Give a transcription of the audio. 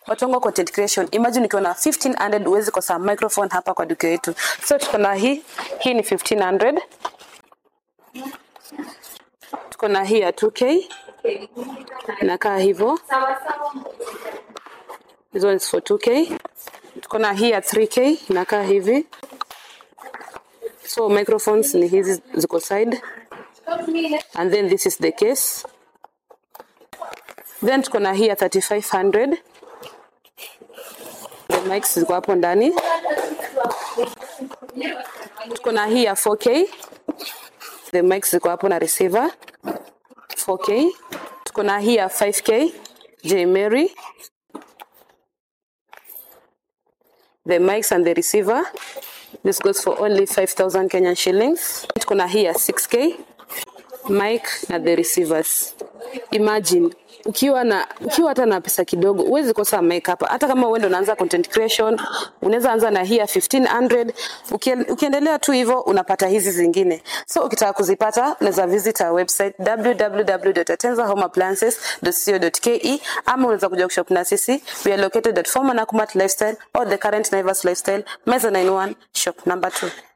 watu wangu wa content creation imagine ukiwa na 1500 uwezi kosa microphone hapa kwa duka yetu so tuko na hii hii ni 1500 tuko na hii ya 2k inakaa hivyo hizo is for 2k tuko na hii ya 3k inakaa hivi so microphones ni hizi ziko side and then this is the case then tuko na hii ya 3500 the mics ziko hapo ndani tuko na hii ya 4k the mics ziko hapo na receiver 4k tuko na hii ya 5k J Mary the mics and the receiver this goes for only 5000 Kenyan shillings tuko na hii ya 6k mic na the receivers imagine ukiwa na ukiwa hata na pesa kidogo huwezi kosa mic hapa hata kama uende unaanza content creation unaweza anza na hii ya 1500 Ukie- ukiendelea tu hivyo unapata hizi zingine so ukitaka kuzipata unaweza visit our website www.atenzahomappliances.co.ke ama unaweza kuja kushop na sisi we are located at former Nakumatt lifestyle or the current Naivas lifestyle Meza 91 shop number 2